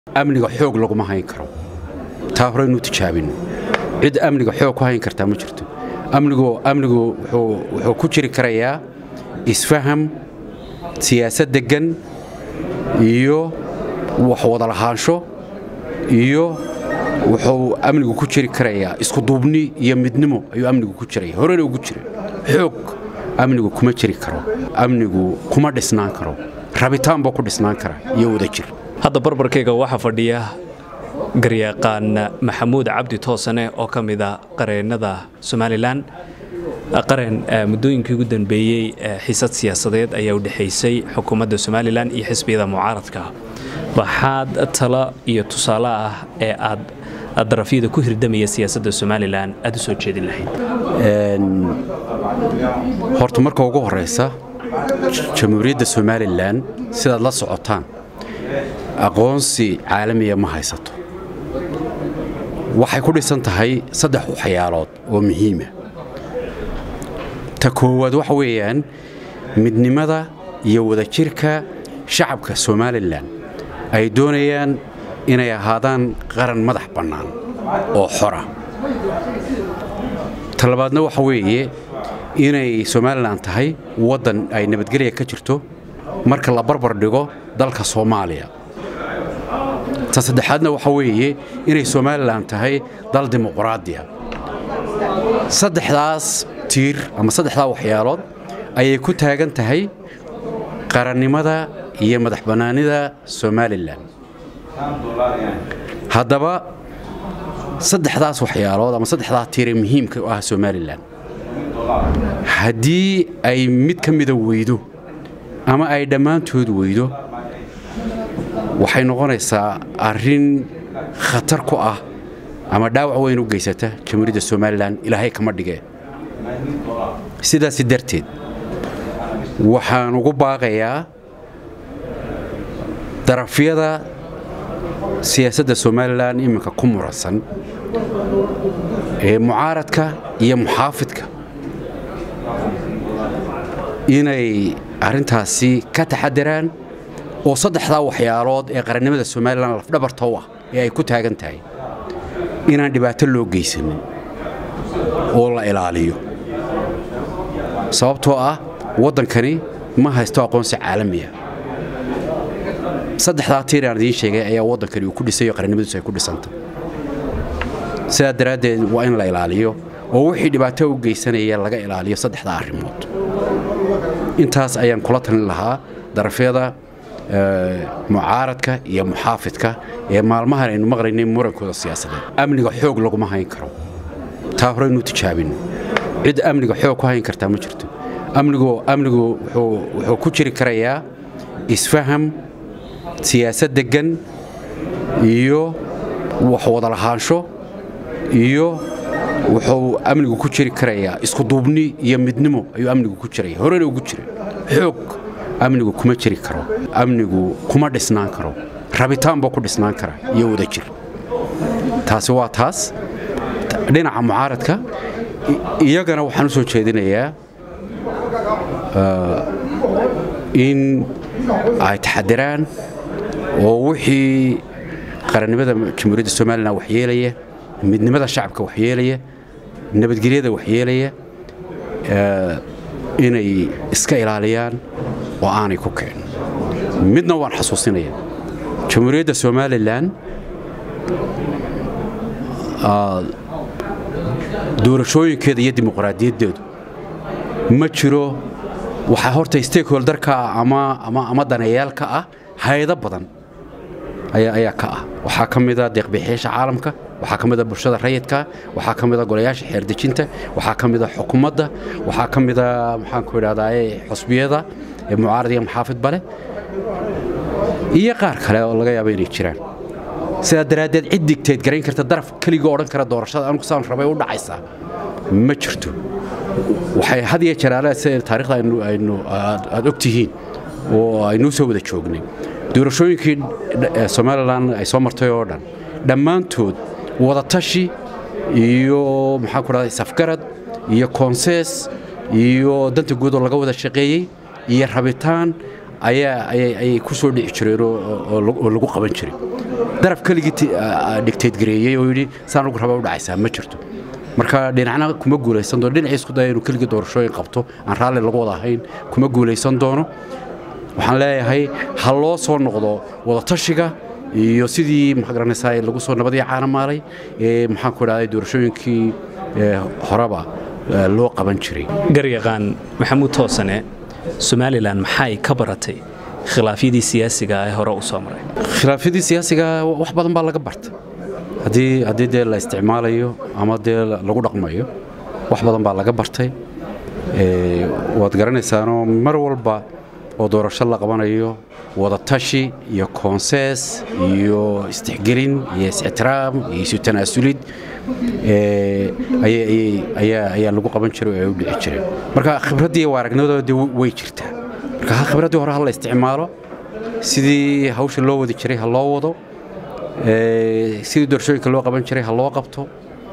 amniga xoog laguma hayn karo taa horeynu tijaabino cid amniga xoog ku hayn kartaa ma jirto amnigu amnigu wuxuu ku jiri karayaa isfaham siyaasad deggan iyo wax wada lahaansho iyo wuxuu amnigu ku jiri karayaa iskuduubni iyo midnimo ayuu amnigu ku jiraya horena ugu jira xoog amnigu kuma jiri karo amnigu kuma dhisnaan karo rabitaan buu ku dhisnaan kara iyo wadajir hadda barbarkayga waxaa fadhiya garyaqaan maxamuud cabdi toosane oo ka mida qareennada somalilan qaren muddooyinkii ugu dambeeyey xiisad siyaasadeed ayaa u dhexaysay xukuumadda somalilan iyo xisbiyada mucaaradka waxaad talo iyo tusaale ah ee aad darafyada ku hirdamaya siyaasadda somalilan aad u soo jeedin lahayd horta marka ugu horraysa jamhuuriyadda somalilan sidaad la socotaan aqoonsi caalamiya ma haysato waxay ku dhisan tahay saddex waxyaalood oo muhiima ta koowaad waxa weeyaan midnimada iyo wadajirka shacabka somalilan ay doonayaan inay ahaadaan qaran madax bannaan oo xora ta labaadna waxa weeye inay somalilan tahay waddan ay nabadgelya ka jirto marka la barbar dhigo dalka soomaaliya ta saddexaadna waxa weeye inay somalilan tahay dal dimuqraadiya saddexdaas tiir ama saddexdaa waxyaalood ayay ku taagan tahay qarannimada iyo madax bannaanida somalilan haddaba saddexdaas waxyaalood ama saddexdaa tiiree muhiimka u ah somalilan haddii ay mid ka mida weydo ama ay dhammaantood weydo waxay noqonaysaa arrin khatar ku ah ama dhaawac weyn u geysata jamhuuriyadda somalilan ilaahay kama dhigee sidaasi darteed waxaan ugu baaqayaa darafyada siyaasadda somalilan iminka ku muransan ee mucaaradka iyo muxaafidka inay arrintaasi ka taxadaraan oo saddexdaa waxyaalood ee qarannimada somalilan lafdhabarta u ah ee ay ku taagan tahay inaan dhibaato loo geysanin oo la ilaaliyo sababtoo ah waddankani ma haysto aqoonsi caalamiya saddexdaa tiir aan idiin sheegay ayaa waddankani uu ku dhisayo qarannimadiisu ay ku dhisanta sidaa daraaddeed waa in la ilaaliyo oo wixii dhibaato u geysanaya laga ilaaliyo saddexdaa arrimood intaas ayaan kula talin lahaa darafyada mucaaradka iyo muxaafidka ee maalmahan aynu maqlaynay murankooda siyaasadeed amniga xoog laguma hayn karo taa horeynu tijaabino cid amniga xoog ku hayn kartaa ma jirto amnigu amnigu wuxuu ku jiri karayaa isfaham siyaasad deggan iyo wax wada lahaansho iyo wuxuu amnigu ku jiri karayaa iskuduubni iyo midnimo ayuu amnigu ku jiraya horena ugu jira xoog amnigu kuma jiri karo amnigu kuma dhisnaan karo rabitaan buu ku dhisnaan kara iyo wadajir taasi waa taas dhinaca mucaaradka iyagana waxaan u soo jeedinayaa in ay taxadiraan oo wixii qarannimada jamhuuriyadda somalilan waxyeelaya midnimada shacabka waxyeelaya nabadgelyada waxyeelaya inay iska ilaaliyaan oo aanay ku kicin midna waan xasuusinaya jamhuuriyadda somalilan doorashooyinkeeda iyo dimuqraadiyaddeedu ma jiro waxaa horta stakeholdarka ama daneeyaalka ah hayado badan ayaa ka ah waxaa ka mida deeqbixiyaasha caalamka waxaa ka mida bulshada rayidka waxaa ka mida golayaasha xeerdejinta waxaa ka mida xukuumadda waxaa ka mida maxaanku idhahdaa xusbiyada ee mucaarad iyo muxaafidba leh iyo qaar kale oo laga yaabo inay jiraan sidaa daraaddeed cid digteed garayn karta daraf keligoo odhan kara doorashada anugu saan rabay u dhacaysaa ma jirto waxay had iyo jaraale sida taarikhda aynu aad og tihiin oo aynuu soo wada joognay doorashooyinkii somalilan ay soo martay oo dhan dhammaantood wadatashi iyo maxaan ku dhahday safgarad iyo koonsees iyo danta guud oo laga wada shaqeeyey iyo rabitaan ayaa ayay ku soo dhici jireen oo lagu qaban jiray daraf keligii dhigtayd gareeyey oo yidhi saan ugu raba u dhacaysaa ma jirto marka dhinacna kuma guulaysan doono dhinacii isku daya inuu keligii doorashooyin qabto aan raalli lagu wada ahayn kuma guulaysan doono waxaan leeyahay ha loo soo noqdo wadatashiga iyo sidii maxaa garanaysaa lagu soo nabadii caanamaalay ee maxaan ku idhahday doorashooyinkii horeba loo qaban jiray garyaqaan maxamuud toosane somalilan maxay ka baratay khilaafyadii siyaasiga ee hore u soo maray khilaafyadii siyaasiga wax badan baa laga bartay haddii haddii dee la isticmaalayo ama dee lagu dhaqmayo wax badan baa laga bartay waad garanaysaanoo mar walba oo doorasho la qabanayo wadatashi iyo koonsees iyo istixgelin iyo is-ictiraam iyo isu tanaasulid ayaa lagu qaban jiray oo ay u dhici jireen marka khibraddii waa aragnimadooda way jirtaa marka khibraddii hore ha la isticmaalo sidii hawsha loo wadi jiray ha loo wado sidii doorashooyinka loo qaban jiray ha loo qabto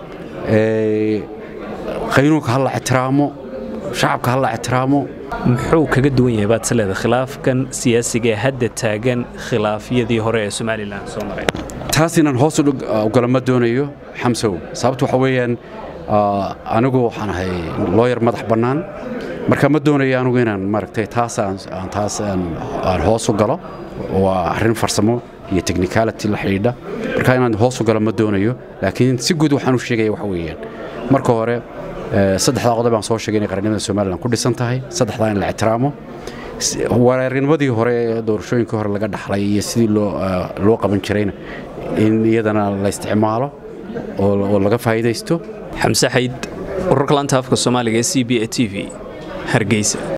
qaynuunka ha la ictiraamo shacabka ha la ictiraamo muxuu kaga duwan yahay baad isleeda khilaafkan siyaasiga ee hadda taagan khilaafyadii hore ee somalilan soo maray taas inaan hoos ugala ma doonayo xamsow sababta waxa weeyaan anigu waxaan ahay looyar madax bannaan marka ma doonayo anigu inaan maaragtay taas aan taas aan hoos u galo waa arrin farsamo iyo technicality la xidhiidha marka inaan hoos u galo ma doonayo laakiin si guud waxaan u sheegaya waxa weeyaan marka hore saddexdaa qodob baan soo sheegay inay qarannimada somalilan ku dhisan tahay saddexdaa in la ictiraamo wareernimadii hore ee doorashooyinkii hore laga dhaxlay iyo sidii loo qaban jirayna in iyadana la isticmaalo oo laga faa'iidaysto xamse xayd wararka laanta afka soomaaliga ee c b a t v hargeysa